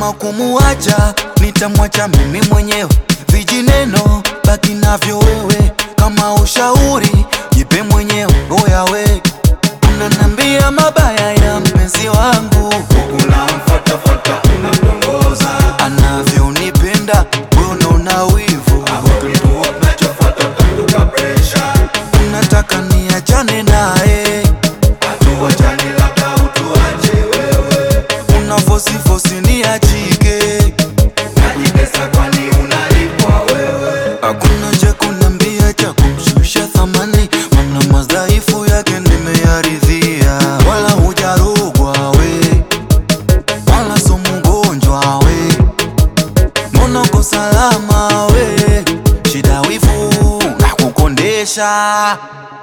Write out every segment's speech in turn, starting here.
kama kumuacha nitamwacha mimi mwenyewe vijineno baki navyo wewe kama ushauri jipe mwenyewe oya we unanambia mabaya ya mpenzi wangu unamfatafata unamtongoza anavyonipenda wewe una wivu kituo kinachofuata utamduka presha unataka niachane naye hatuwachani labda utuache wewe unafosifosi niachike najipesa kwani unalipwa wewe hakuna cha kuniambia cha kumshusha thamani mana madhaifu yake nimeyaridhia wala hujarogwa we wala so mgonjwa we mbona uko salama we shida wivu na kukondesha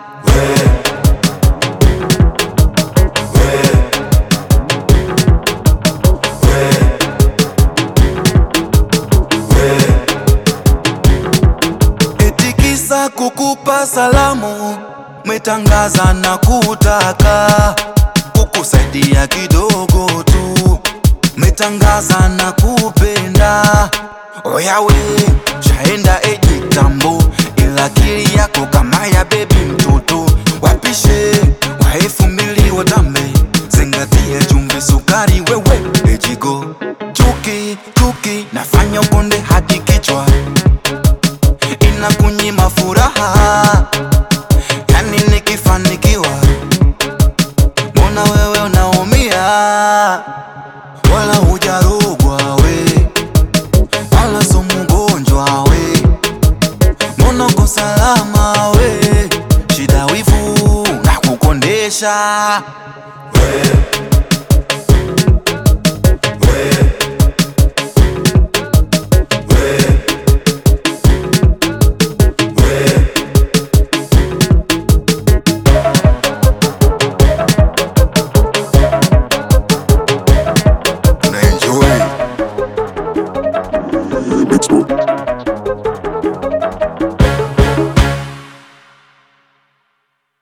eti kisa kukupa salamu metangaza na kutaka kukusaidia kidogo tu metangaza na kupenda oyawe shaenda eji tambo ila akili yako kama ya bebi mtoto wapishe wa elfu mbili watambe zingatia chumvi sukari wewe ejigo chuki chuki nafanya ukonde hadi kichwa inakunyima furaha yani nikifanikiwa mbona wewe unaumia wala hujarogwa we wala so mgonjwa we mbona uko salama we shida wivu na kukondesha wewe